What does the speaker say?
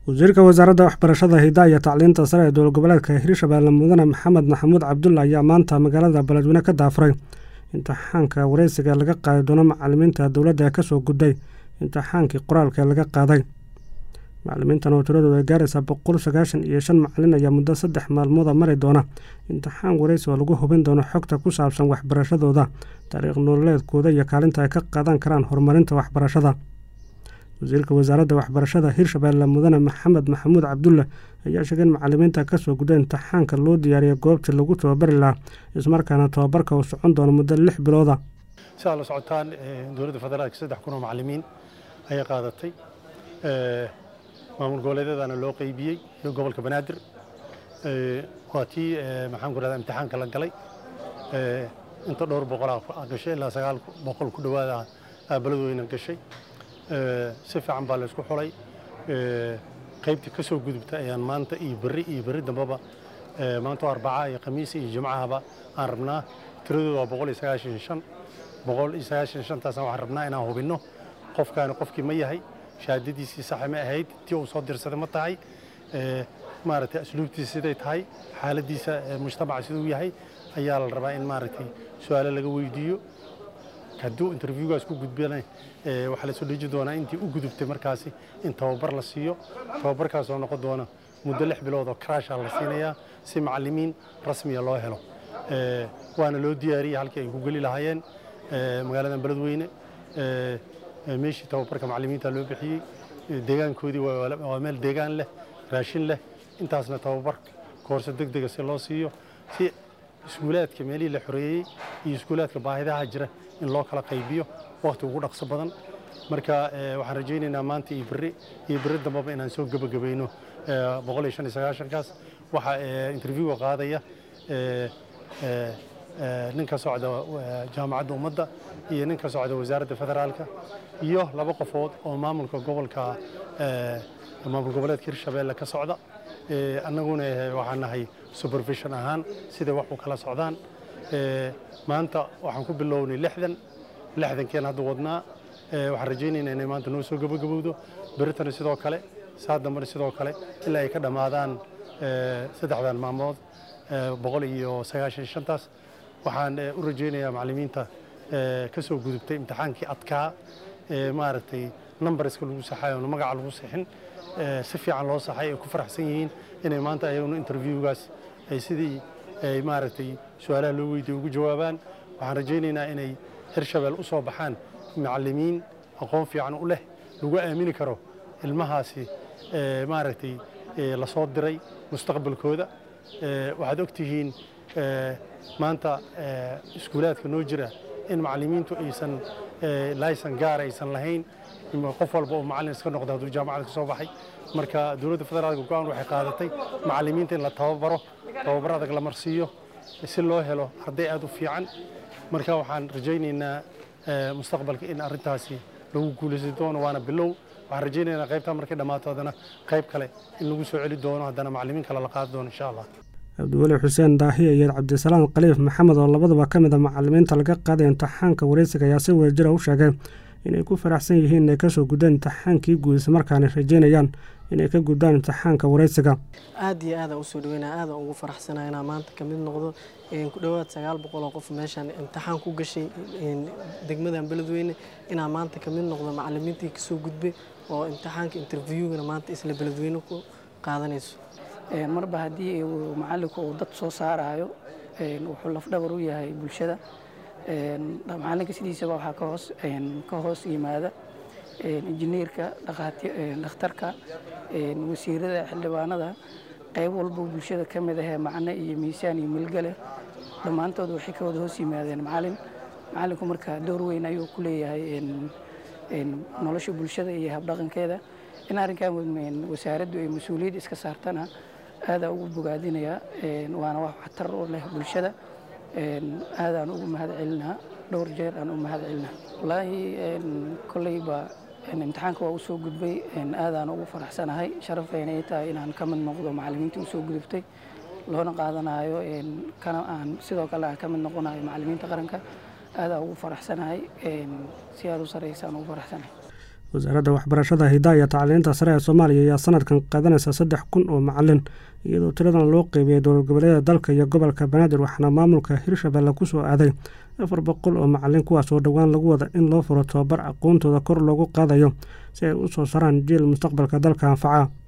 wasiirka wasaaradda waxbarashada hidaha iyo tacliinta sare ee dowlad goboleedka hirshabeelle mudane maxamed maxamuud cabdulla ayaa maanta magaalada beledweyne ka daafuray imtixaanka wareysiga laga qaadi doono macalimiinta dowladda ee kasoo gudday imtixaankii qoraalka ee laga qaaday macalimiintan oo tiradooda ay gaaraysaa boqol sagaashan iyo shan macalin ayaa muddo saddex maalmooda mari doona imtixaan wareysi oo lagu hubin doono xogta ku saabsan waxbarashadooda taariikh nololeedkooda iyo kaalinta ay ka qaadan karaan horumarinta waxbarashada wasiirka wasaaradda waxbarashada hirshabeelle mudane maxamed maxamuud cabdulle ayaa sheegay in macalimiinta kasoo gudda imtixaanka loo diyaariyay goobtii lagu tababari lahaa ismarkaana tababarka uu socon doono muddo lix bilooda si aad la socotaan dowladda federaalka saddex kun oo macalimiin ayay qaadatay maamul goboleedyadana loo qeybiyey iyo gobolka banaadir waa tii maxaan ku rahdaa imtixaanka la galay inta dhowr boqolaa gashay ilaa sagaal boqol ku dhowaada beladweyna gashay si fiican baa la isku xulay qaybtii ka soo gudubta ayaan maanta iyo berri iyo berri dambeba maanta oo arbaca iyo khamiis iyo jimcahaba aan rabnaa tiradooda waa boqol iyo sagaashan shan boqol iyo sagaashan shantaasna waxaan rabnaa inaan hubinno qofkaani qofkii ma yahay shahaadadiisii saxa ma ahayd tii uu soo dirsaday ma tahay maaragtay asluubtiisa siday tahay xaaladiisa mujtamaca siduu yahay ayaa la rabaa in maaragtay su-aalo laga weydiiyo hadduu interviewgaas ku gudbana waxaa la soo dheji doonaa intii u gudubtay markaasi in tababar la siiyo tababarkaas oo noqon doona muddo lix bilood oo crasha la siinayaa si macalimiin rasmiya loo helo waana loo diyaariyey halkii ay ku geli lahaayeen magaaladan beledweyne meeshii tababarka macalimiinta loo bixiyey deegaankoodii waa meel deegaan leh raashin leh intaasna tababar koorse deg dega si loo siiyo si iskuulaadka meelihii la xoreeyey iyo iskuulaadka baahidaha jira in loo kala qaybiyo wakhti ugu dhaqso badan marka waxaan rajaynaynaa maanta iyo berri iyo berri dambaba inaan soo gebagabayno boqol iyo shan iyo sagaashankaas waxaa interviewga qaadaya nin ka socda jaamacadda ummadda iyo nin ka socda wasaaradda federaalka iyo laba qofood oo maamulka gobolka maamul goboleedka hirshabeelle ka socda annaguna waxaan nahay supervision ahaan siday wax u kala socdaan maanta waxaan ku bilownay lixdan lixdankeen hadda wadnaa waxaan rajaynaynaa inay maanta noo soo gabagabowdo beritana sidoo kale saa dambena sidoo kale ilaa ay ka dhammaadaan saddexdan maalmood boqol iyo sagaashan shantaas waxaan u rajaynayaa macalimiinta ka soo gudubtay imtixaankii adkaa maaragtay numberska lagu saxay oona magaca lagu sixin si fiican loo saxay ay ku faraxsan yihiin inay maanta ayaguna interviewgaas ay sidii ay maaragtay su-aalaha loo weydiye ugu jawaabaan waxaan rajaynaynaa inay hirshabeel u soo baxaan macalimiin aqoon fiican u leh lagu aamini karo ilmahaasi maaragtay lasoo diray mustaqbalkooda waxaad ogtihiin maanta iskuulaadka noo jira in macalimiintu aysan laysan gaar aysan lahayn qof walba oo macallin iska noqda hadduu jaamacada ka soo baxay marka dowladda federaalka go-aan waxay qaadatay macalimiinta in la tababaro tababar adag la marsiiyo si loo helo arday aad u fiican marka waxaan rajaynaynaa mustaqbalka in arrintaasi lagu guulaysan doono waana bilow waxaan rajaynaynaa qaybtaa markay dhammaato haddana qayb kale in lagu soo celi doono haddana macalimiin kale la qaadi doono insha allah cabdiweli xuseen daahiya iyo cabdisalaam khaliif maxamed oo labadaba ka mid a macalimiinta laga qaaday imtixaanka wareysiga ayaa si wadajira u sheegay inay ku faraxsan yihiin inay kasoo guddaan imtixaankii guud islamarkaana rajeynayaan inay ka guddaan imtixaanka wareysiga aad iyo aada usoo dhaweynaa aada ugu faraxsanaa inaa maanta ka mid noqdo ku dhowaad sagaal boqol oo qof meeshaan imtixaan ku gashay degmadan beledweyne inaa maanta ka mid noqdo macalimiintii kasoo gudbay oo imtixaanka interviewgana maanta isla beledweyne ku qaadanayso marba haddii macalinku uu dad soo saarayo wuxuu lafdhabar u yahay bulshada macalinka sidiisaba waxaa ka hoos ka hoos yimaada injineerka dhakhtarka wasiirada xildhibaanada qayb walba bulshada ka mid ahee macno iyo miisaan iyo milgale dhammaantood waxay ka wada hoos yimaadeen macalin macalinku marka door weyn ayuu ku leeyahay nolosha bulshada iyo habdhaqankeeda in arrinkan wasaaraddu ay mas-uuliyad iska saartana aadaa ugu bogaadinayaa waana wax waxtar u leh bulshada aadaan ugu mahad celinaa dhowr jeer aan u mahad celinaa wallaahi kolleyba imtixaanka waa usoo gudbay aadaan ugu faraxsanahay sharafayna ay tahay inaan ka mid noqdo macalimiintii usoo gudubtay loona qaadanayo kana aan sidoo kale aan ka mid noqonayo macalimiinta qaranka aadaan ugu faraxsanahay si aada u saraysaan ugu faraxsanahay wasaaradda waxbarashada hidaa iyo tacliinta sare ee soomaaliya ayaa sanadkan qaadanaysa saddex kun oo macalin iyadoo tiradan loo qeybiyey dowlad goboleeda dalka iyo gobolka banaadir waxaana maamulka hirshabelle kusoo aaday afar boqol oo macalin kuwaas oo dhowaan lagu wada in loo furo tobabar aqoontooda kor loogu qaadayo si ay u soo saraan jiil mustaqbalka dalka anfaca